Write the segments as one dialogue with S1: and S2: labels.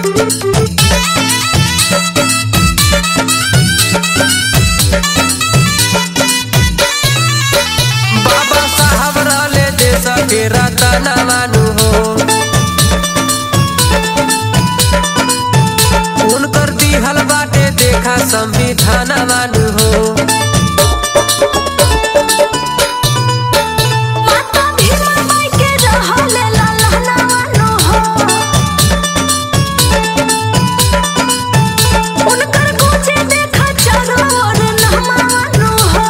S1: बाबा साहब रहले देश के रतन मानु हो उनकर दिहल बाटे देखा संविधान मानु हो
S2: माता भीमा माई के रहले ललहनानो हो उनकर गोचे देखा चारों ओर नहमानो हो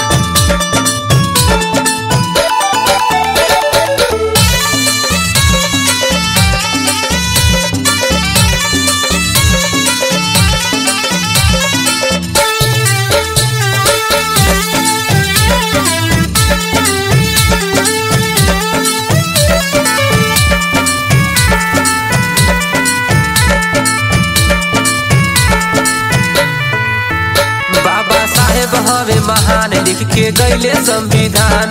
S1: बाबा साहेब हवे महान लिख के गईले संविधान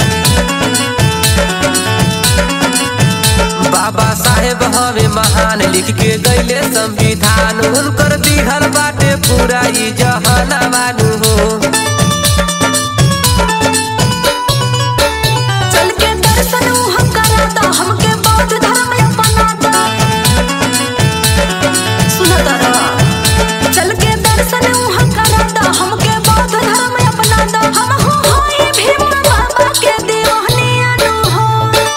S1: बाबा साहेब हवे महान लिख के गईले संविधान उनकर दिहल बाटे पूरा ई जहाना मानु हो
S2: चल के दर्शन हम कराता हमके बौद्ध धर्म अपनाता सुनता रहा चल के दर्शन हम कराता हमके बौद्ध धर्म अपनाता हम हो होई भीम बाबा के दीवानी अनु हो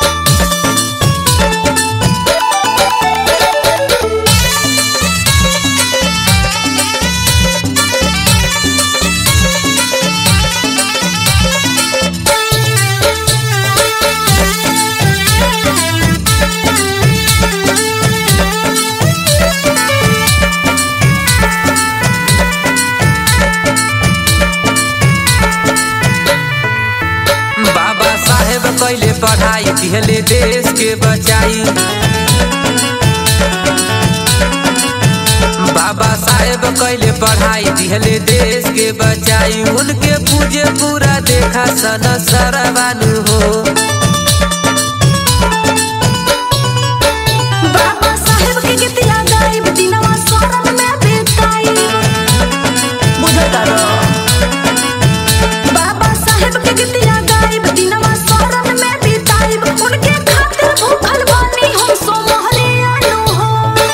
S1: बाबा साहेब कैले पढ़ाई दिहले देश के बचाई बाबा साहेब कैले पढ़ाई दिहले देश के बचाई उनके पूजे पूरा देखा सन सरवानु हो
S2: बाबा साहेब के गीतिया गाइब दिनवा सोरम में बिताई बुझता रहो बाबा साहेब के गीतिया गाइब दिनवा सोरम में बिताई उनके खातिर भूखल बानी हम सो मोहलिया नु हो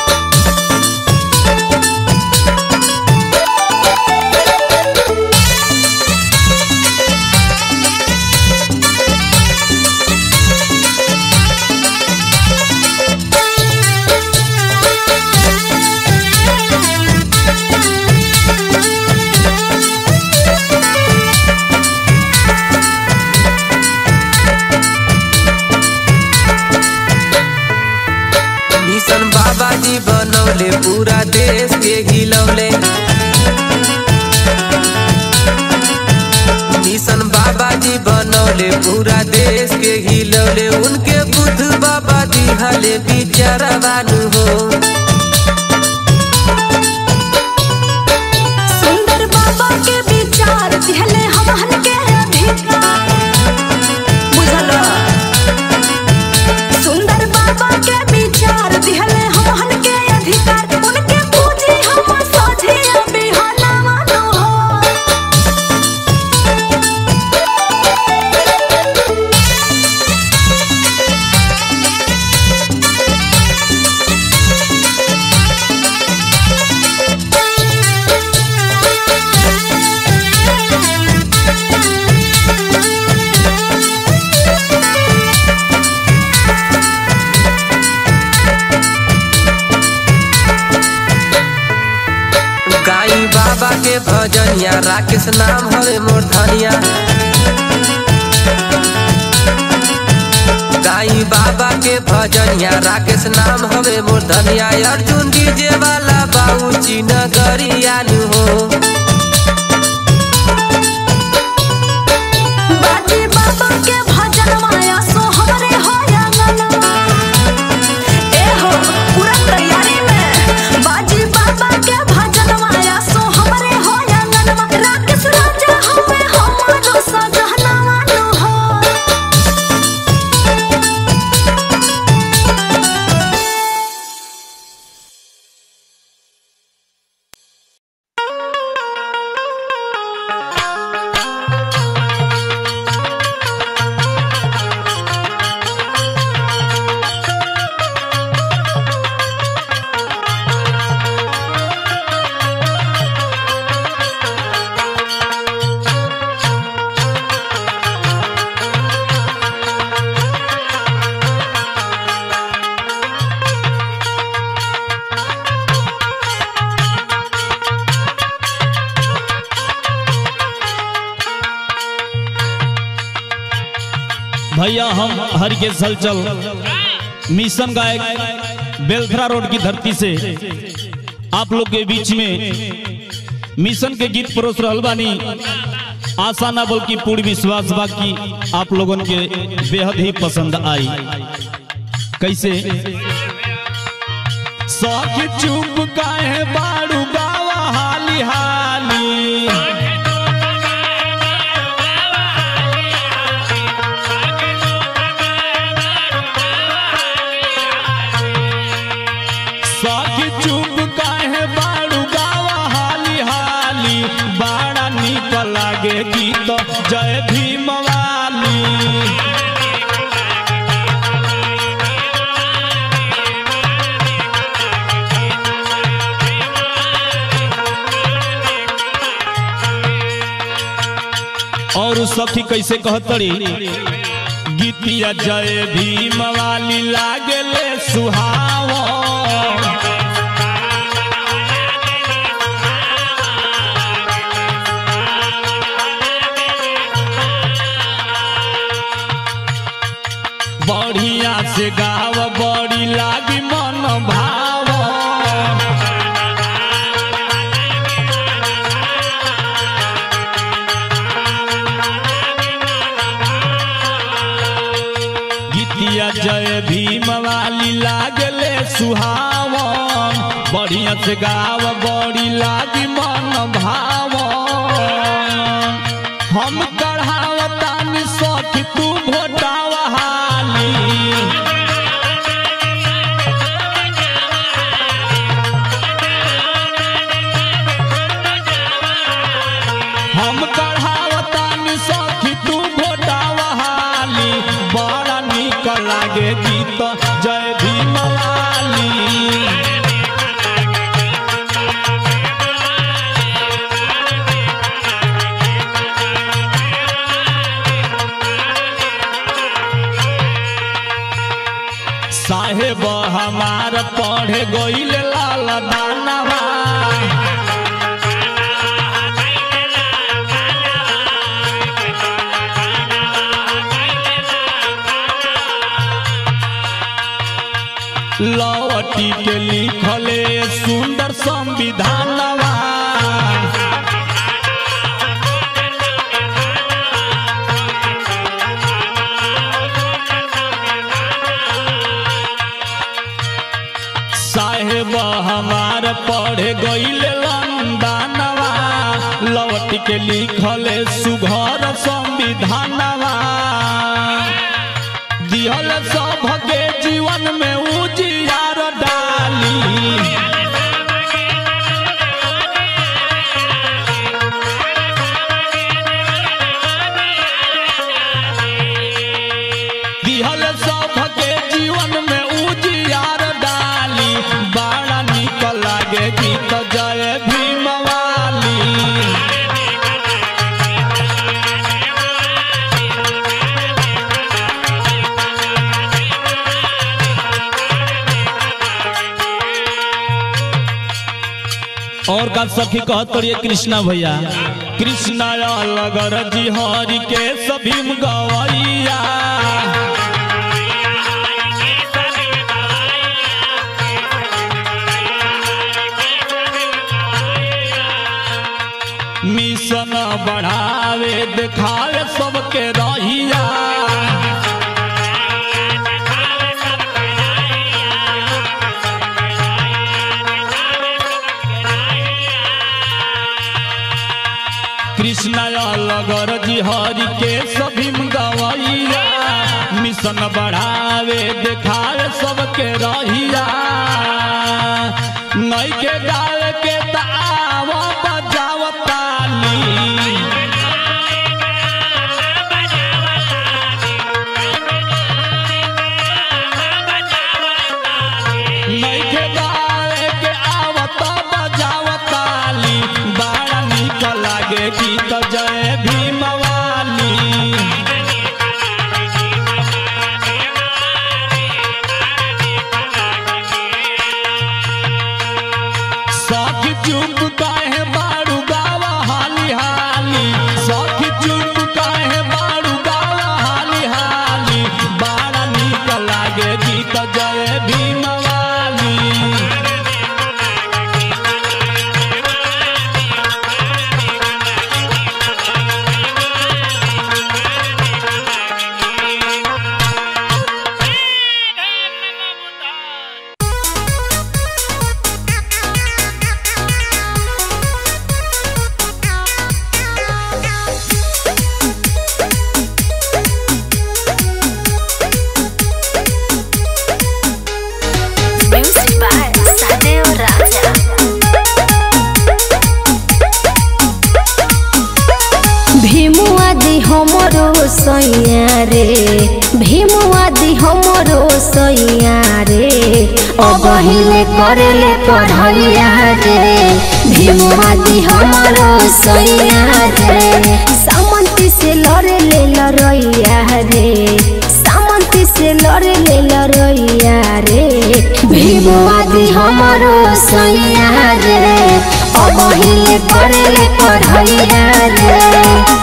S1: मिशन बाबा जी बनौले पूरा देश के हिलौले मिशन बाबा जी बनौले पूरा देश के हिलौले उनके बुद्ध बाबा दिहले बिचारवानु हो
S2: सुंदर बाबा के विचार दिहले हमहन के अधिकार बुझल सुंदर बाबा के विचार दिहले हमहन के अधिकार उनके पूजी हम साझे बिहाना मानो हो
S1: गाई बाबा के भजनिया राकेश नाम हवे मोर धनिया गाई बाबा के भजनिया राकेश नाम हवे मोर धनिया अर्जुन डीजे वाला बाबू चीन गरियानु हो
S3: भैया हम हरिकेश हलचल मिशन गायक बेलथरा रोड की धरती से आप लोग के बीच में मिशन के गीत परोस रहल बानी आशा ना बोल की पूर्ण विश्वास बा कि आप लोगन के बेहद ही पसंद आई कैसे सौख चुप काहे बाड़ू गावा हाली हाली सखी चुप काहे बाड़ू गावा हाली हाली बड़ा निक लागे गीत जय भीम वाली और उ सखी कैसे कहतड़ी गीतिया जय भीम वाली लागले सुहावा बढ़िया से गाव बड़ी लागी मन भाव गीतिया जय भीम वाली लागले सुहावन बढ़िया से गाव बड़ी लागी मन भावन हम कढ़ावतानी सखी तू भोटावा हाली हम कढ़ावतानी सखी तू भोटावा हाली बड़ा निक लागे गीत जय भीम वाली साहेब हमार पढ़े गईल लाल दानवा लवटी के लिखले सुंदर संविधानवा साहेब हमार पढ़े गईल लंदनवा लौट के लिखले सुघर संविधानवा दिहल सबके जीवन में उजियार डाली दिहल सबके जीवन में उजियार डाली बड़ा निक लागे गीत जय भीम वाली और का सखी कहत पड़िए कृष्णा भैया कृष्णा लगर जी हरि के सभी गवैया मिशन बढ़ावे देखावे सबके रहिया कृष्णा लगर जी हरि के सभी गवैया मिशन बढ़ावे देखावे सबके रहिया नई के गावे के ताव बजाव ताली नइखे गावे के आवत बजावताली बड़ा निक लागे गीत जय भीम वाली सख चुप काहे बाड़ू गावा हाली हाली
S2: सैया रे भीमवादी हमरो सैया रे अब हिले करेले पढ़ैया रे भीमवादी हमरो सैया रे सामंती से लड़े ले लड़ैया रे सामंती से लड़े ले लड़ैया रे भीमवादी हमरो सैया रे अब हिले करेले पढ़ैया रे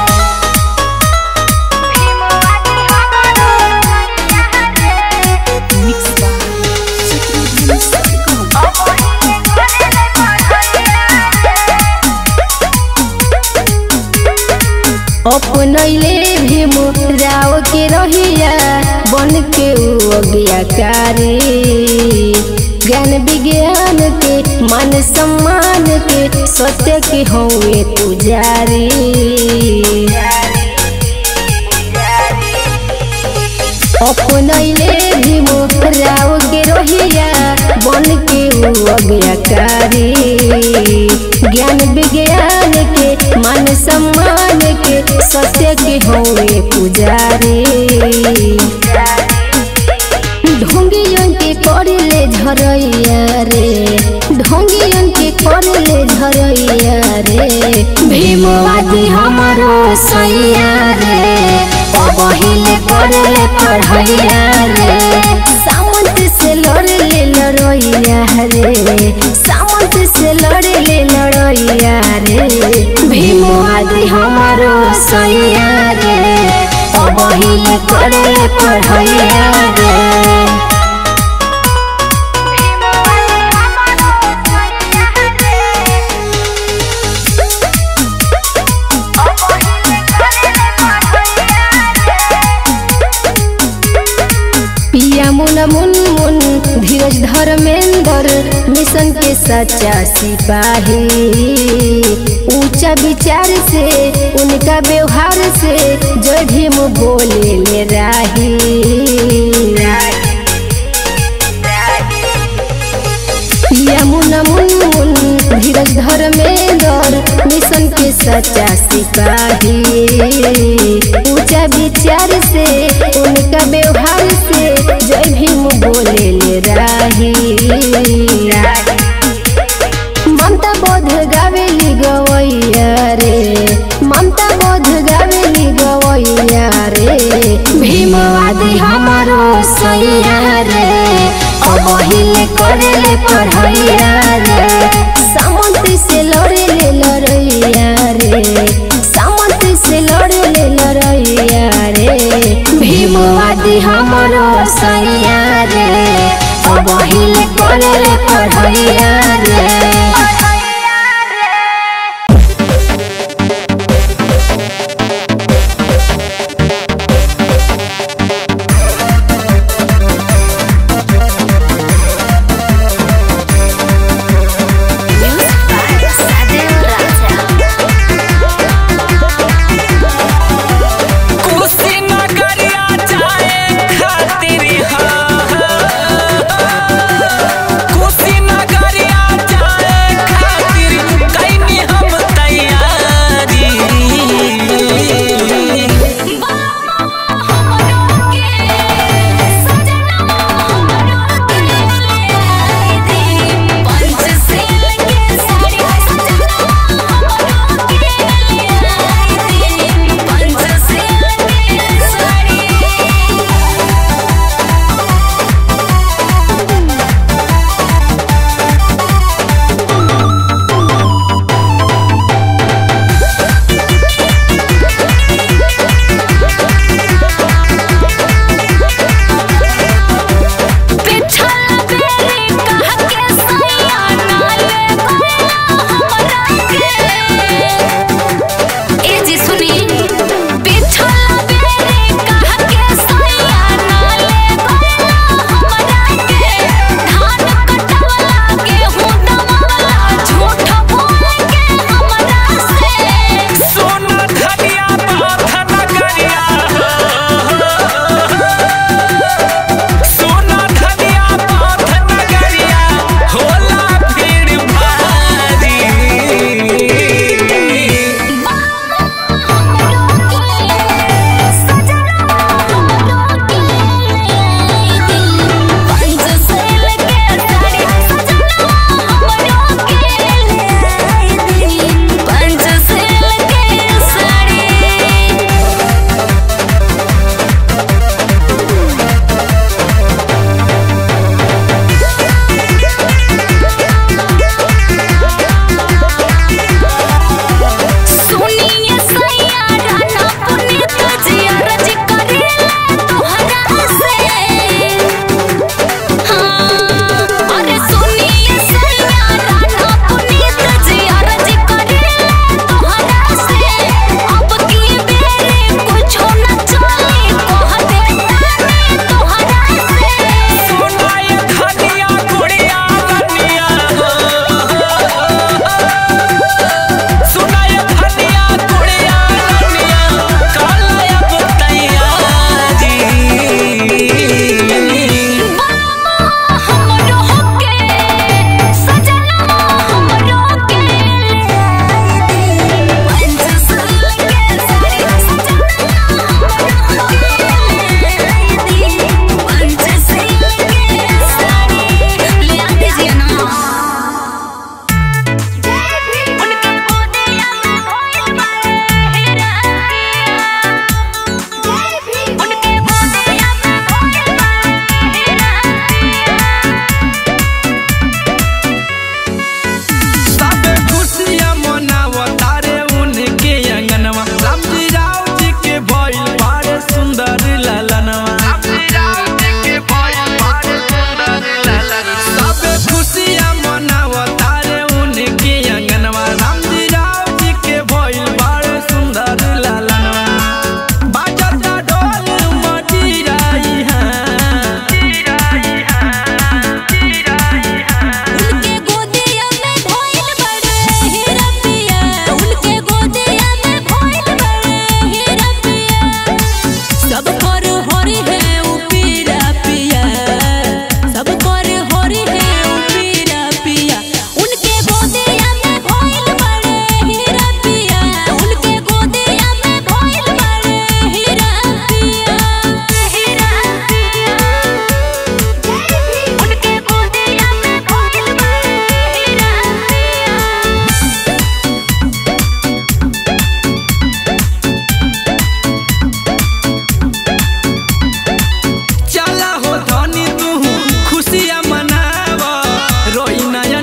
S2: अपनैले भीम राव के रहिया बन के उ अज्ञाकारी ज्ञान विज्ञान के मान सम्मान के सत्य के हौवे पुजारी अपनैले भीम राव के रहिया बन के उ अज्ञाकारी ज्ञान विज्ञान के मान सम्मान के सत्य के होवे पुजारी ढोंगियन के करले झरैया रे ढोंगियन के करले झरैया रे भीमवादी हमारो सैया रे पहिले करले पढ़ैया रे सामंत से लड़ले लड़ैया रे सामंत से लड़ले लड़ैया रे भीमवादी हमारो सैया रे पहिले करले पढ़ैया रे पिया मुन मुन मुन धीरज धर्मेंद्र मिशन के सच्चा सिपाही ऊंचा विचार से उनका व्यवहार से जय भीम बोले ले राही पिया मुन मुन मुन धीरज धर्मेंद्र मिशन के सच्चा सिपाही ऊंचा विचार से उनका व्यवहार से जय भीम बोले ले राही ममता बोध गावेली गवैया रे ममता बोध गावेली गवैया रे भीमवादी हमारो सैया रे अब हिले करेले पढ़ैया रे सामंत से लड़ेले लड़ैया रे सामंत से लड़ेले लड़ैया रे भीमवादी हमारो सैया रे अब हिले करेले पढ़ैया रे
S4: कुशीनगरिया जाए खातिर हाँ। कुशीनगरिया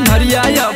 S4: अनहरिया